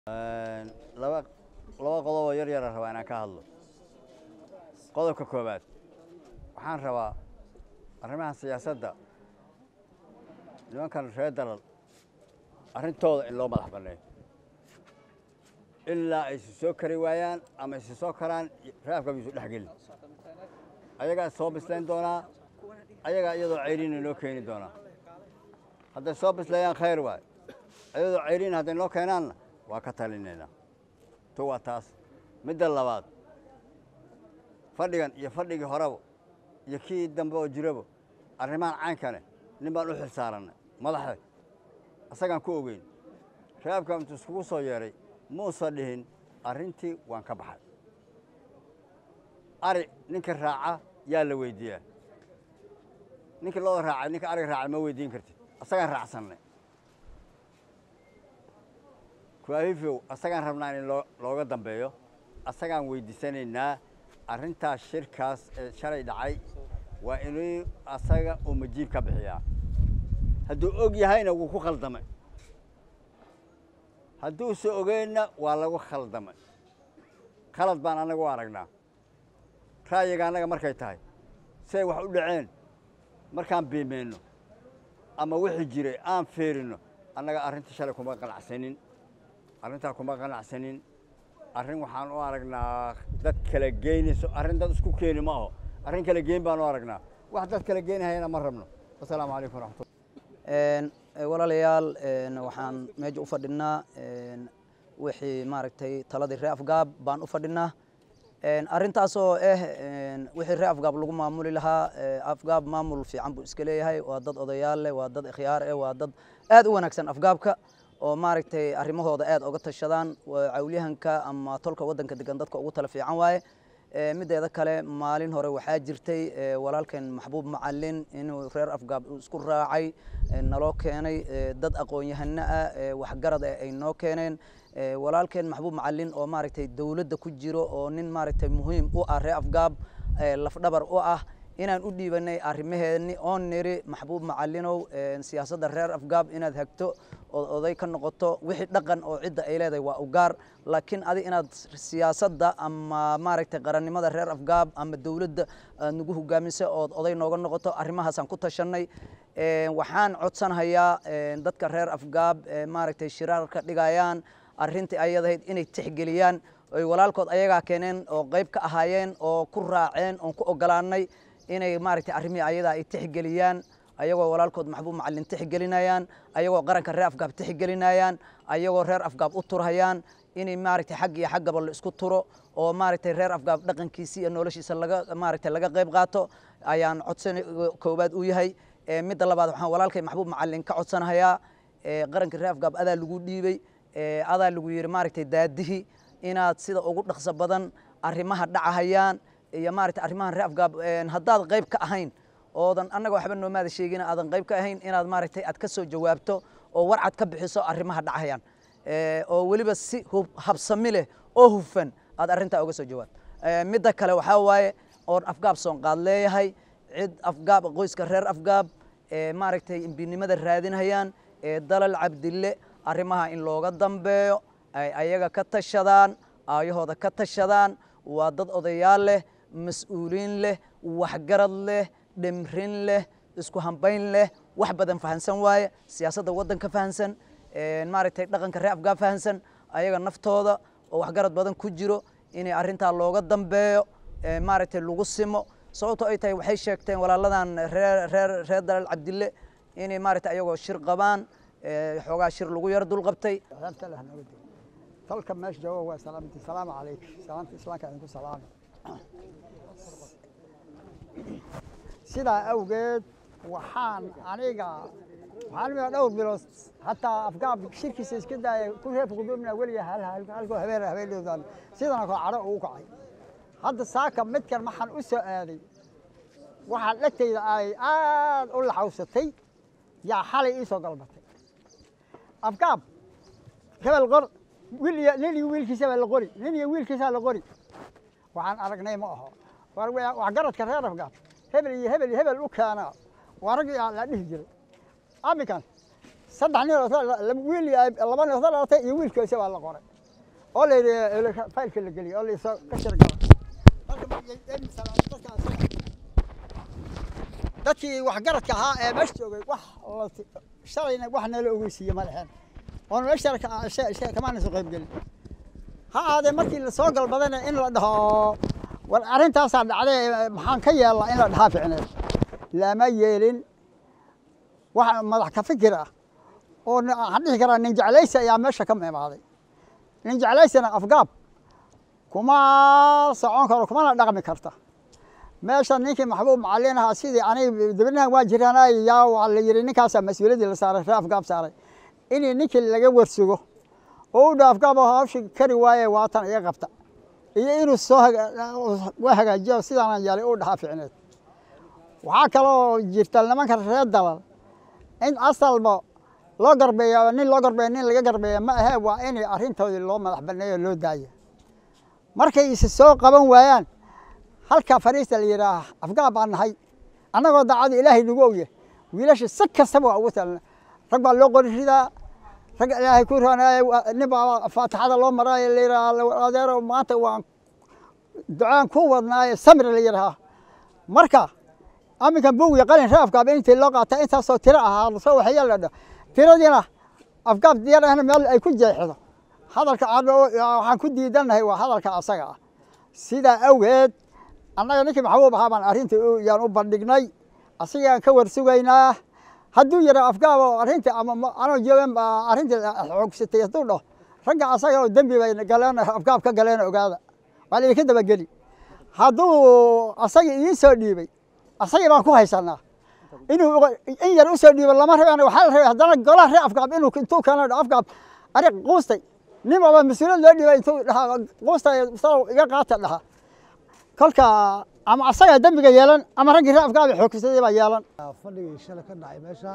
laba laba qodoboo yar yara rabaa inaan ka hadlo qodobka koowaad waxaan rabaa arrimaha siyaasadda nimankan reer dalal arrintooda in loo madax banneeyo ilaa ay si soo kari waayaan ama isi soo karaan raafka miisu dhex gelin ayagaa soo bislayn doonaa ayagaa iyadoo cayriina noo keeni doonaa hadday soo bisleeyaan khayr waay iyadoo cayriina hadday noo keenaanna waa ka talinaynaa to waa taas midda labaad fadhigan iyo fadhigii horeba iyo kii dambe oo jiraba arrimahan caynkane nin baan u xil saarannay madaxda isagaan ku ogeyn raabka intuu iskugu soo yeedhay muusa dhihin arrintii waan ka baxay ari ninka raaca yaa la weyddiiyaa ninkii looda raacay ninka ariga raacay ma weyddiin kartid asagaan raacsannay kuahifow asagaan rabnaa in loo looga dambeeyo asagaan weyddiisanaynaa arrintaas shirkaas ee shalay dhacay waa inuu asaga uu majiib ka bixiyaa hadduu og yahayna wuu ku khaldamay hadduuse ogeynna waa lagu khaldamay khalad baan annaga u aragnaa ra'yiga annaga markay tahay siay wax u dhaceen markaan biimeenno ama wixii jiray aan feerinno annaga arrintii shalay kuma qanacsanin arrintaa kuma qanacsanin arrin waxaan u aragnaa dad kala geynayso arrin dad isku keeni ma aho arrin kala geyn baan u aragnaa wax dad kala geynahayana ma rabno wasalaamu calaykum waraxmatullah walaalayaal waxaan meesha u fadhinaa wixii maaragtay taladii ree afgaab baan u fadhinaa arrintaasoo ah wixii ree afgaab lagu maamuli lahaa afgaab maamul fiican buu iska leeyahay waa dad odayaal leh waa dad ikhyaar eh waa dad aad u wanaagsan afgaabka oo maaragtay arrimahooda aad oga tashadaan cawlyahanka ama tolka waddanka degan dadka ugu tala fiican waaye mideeda kale maalin hore waxaa jirtay walaalkeen maxbuub macalin inuu reer afgaab isku raacay naloo keenay dad aqoon-yahano ah waxgarad ah ay noo keeneen walaalkeen maxbuub macalin oo maaragtay dowladda ku jiro oo nin maaragtay muhiim u ah reer afgaab lafdhabar u ah inaan u dhiibanay arrimaheeni oon niri maxbuub macalinow siyaasadda reer afgaab inaad hagto ood oday ka noqoto wixii dhaqan oo cidda ay leedahay waa u gaar laakiin adi inaad siyaasadda ama maaragtay qarannimada reer afgaab ama dowladda aad nagu hogaamisa ood oday nooga noqoto arrimahaasaan ku tashanay waxaan codsanhayaa dadka reer afgaab maaragtay shiraarka dhigayaan arrintii ayadahayd inay tixgeliyaan oy walaalkood ayagaa keeneen oo qayb ka ahaayeen oo ku raaceen oon ku ogolaanay inay maaragtay arrimihii ayadaa ay tixgeliyaan ayagoo walaalkood maxbuub macalin tixgelinayaan ayagoo qaranka reer afgaab tixgelinayaan ayagoo reer afgaab u turhayaan inay maaragtay xag iyo xaggaba la isku turo oo maaragtay reer afgaab dhaqankiisi iyo noloshiisa laga maaragtay laga qayb qaato ayaan codsan koowaad u yahay midda labaad waxaan walaalkay maxbuub macalin ka codsanahayaa qaranka reer afgaab adaa lagu dhiibey adaa lagu yidhi maaragtay daadihi inaad sida ugu dhaqso badan arrimaha dhacahayaan iyo maaragtay arrimahan reer afgaab haddaad qayb ka ahayn oodan annaga waxba noomaada sheegin aadan qayb ka ahayn inaad maaragtay aad ka soo jawaabto oo warcad ka bixiso arrimaha dhacayaan oo weliba si habsami leh oo hufan aad arrintaa uga soo jawaabto midda kale waxaa waaye oon afgaab soonqaad leeyahay cid afgaab qoyska reer afgaab maaragtay imbinimada raadinhayaan ee dalal cabdille arrimaha in looga dambeeyo ay ayaga ka tashadaan aayahooda ka tashadaan waa dad odayaal leh mas-uuliin leh waxgarad leh dhimrin leh isku hambayn leh wax badan fahansan waaye siyaasadda waddanka fahansan maaragtay dhaqanka reer afgaab fahansan ayaga naftooda oo waxgarad badan ku jiro inay arrintaa looga dambeeyo maaragtay lagu simo sababto ay tahay waxay sheegteen walaaladan reer reer reer dalal cabdille inay maaragtay ayagoo shir qabaan xoogaa shir lagu yar dulqabtay tolka meesha jooga waa salaamti salaamu calayk salaamta islaamka idinku salaami sidaa awgeed waxaan aniga waxaan imika dhowr bilood hataa afgaab shirkiisa iska daaya ku reerka gudubna weliga halkoo habeen habeenoodan sidana koo cadho ugu kacay hadda saaka midkan maxaan u soo aaday waxaa dhegtayda ay aad u laxawsatay yaa xalay ii soo galbatay afgaab hebel qor wiil iyo nin iyo wiilkiisa baa la qori nin iyo wiilkiisaa la qori waxaan aragnay ma aho waxgaradka reer afgaab hebel iyo hebel iyo hebel u keena waa rag la dhihi jiray aminkan saddex nin wiil laba nin oo dhalatay iyo wiilkiisa baa la qoray oo la yidhi faylka la geliyo oo la isoo ka shirgala dadkii waxgaradka ahaa ee meesha joogay wax la- shalayna wax nala ogeysiiye ma leheen oon meesha kamaana soo qayb gelin ha ahaadee markii lasoo galbadana in la dhaho war arrintaasaa dhacday maxaan ka yeelnaa in la dhahaa ficneed lama yeelin wax madax ka fikir ah oo n- waxaan dhihi karaa nin jeclaysi ayaa meesha ka imaaday nin jeclaysina afgaab kuma socon karo kumana dhaqmi karta meesha ninkii maxbuub macalin ahaa sidii aniga dabinahan waa jiraanay yaa waa la yidhi ninkaasaa mas-uuliyaddii la saaray ree afgaab saaray inii ninkii laga warsugo oo u dha afgaab oo hawshi kari waaye waatan iga qabta iyo inuu soo haga- waa hagaajiyo sidaanan yeelay u dhahaa ficneed waxaa kaloo jirta nimanka reer dalal in asalba loo garbeeyo nin loo garbeeyo nin laga garbeeyo ma ahee waa in arrintoodii loo madax banneeyo loo daayo markay is soo qaban waayaan halkaa fariista la yidhaah afgaab baan nahay annagoo daacada ilaahay nagu ogya wiilasha si kastaba waa ugu talna rag baa loo qori ridaa rag ilaahay ku roonaaye nin baa faatixada loo maraayo la yidhaah adeero maanta waan ducaan ku wadnaaye samir la yidhahaa marka aminkan buug iyo qalin ree afgaab intii loo qaata intaasoo tiro ahaa soo waxaya la dha tiradiina afgaab diyaar ahna meel ay ku jeexdo hadalka aan oo- waxaan ku diidannahay waa hadalka asaga ah sidaa awgeed annaga ninkii maxbuub ahaa baan arrintii u- yaan u bandhignay asigaan ka warsugaynaa hadduu yidha afgaab oo arrintii ama ma- anoo joogan baa arrintii xoogsatay hadduu dhaho ragga asaga oo dembi bay galeen afgaab ka galeen ogaada waa la idinka dabageli hadduu asagii idiin soo dhiibay asagii baan ku haysanaa inuu in yar usoo dhiibo lama rabaan waxaa la rabay haddana golaha ree afgaab inuu intuu keeno dha afgaab arig quustay nin baba mas-uuliyad loo dhiibay intuu dhahaa quustay salow iga qaata dhaha kolka ama asagaa dembiga yeelan ama raggii ree afgaab xoogsaday baa yeelan fadhigii shalay ka dhacay meesha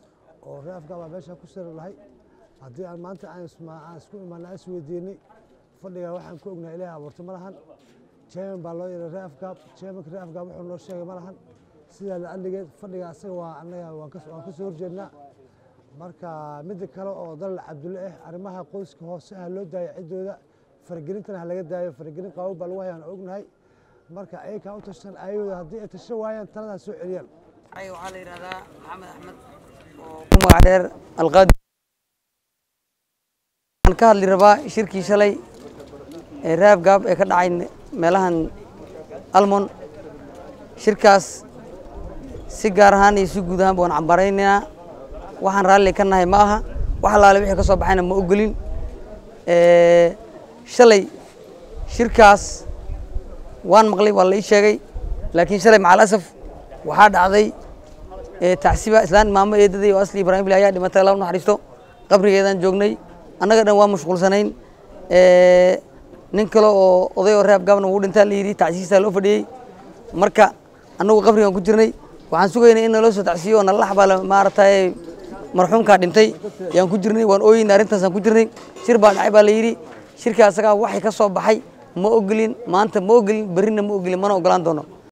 oo ree afgaab baa meesha ku sari lahay haddii aan maanta aan isma- aan isku imaana is weydiinay fadhiga waxaan ku ognahay ilaahay abuurtay ma lahan chairman baa loo yeeray ree afgaab chairmanka ree afgaab wuxuu noo sheegay ma lahan sidaa la adligeed fadhiga asaga waa annaga waan ka waan ka soo horjeednaa marka midda kale oo dalal cabdulle ah arrimaha qoyska hoose ha loo daayo ciddooda faragelintana ha laga daayo faragelin qabow baa lagu hayaan ognahay marka ayakaa u tashan ayagooda haddii ay tashan waayaan taladaa soo celiyaan Ay, waxaa la yidhahdaa maxamed axmed oo ku magac dheer alqaadi waxaan ka hadli rabaa shirkii shalay ee raab gaab ee ka dhacay meelahan almon shirkaas si gaar ahaan iyo si guud ahaan baan cambaraynaynaa waxaan raalli ka nahay ma aha wax alaale wixii ka soo baxayna ma ogolin Ee, shalay shirkaas waan maqlay waa la ii sheegay laakiin shalay macal asaf waxaa dhacday ee, tacsiba islaan maamo eedaday oo asli ibraahim bile ayaa dhimatay alla u naxariisto qabrigeedaan joognay annaga dhan waa mashquulsanayn Ee, nin kale oo oday oo reeb gaabna wuu dhintaa la yidhi tacsiisaa loo fadhiyey marka annagu qabrigaan ku jirnay waxaan sugaynay in naloo soo tacsiiyo oo nala xabaala maaragtay marxuumkaa dhintay yaan ku jirnay waan ooyeyna arrintaasaan ku jirnay shir baa dhacay baa la yidhi shirka asagaa waxay ka soo baxay ma ogolin maanta ma ogolin berrina ma ogolin mana ogolaan doono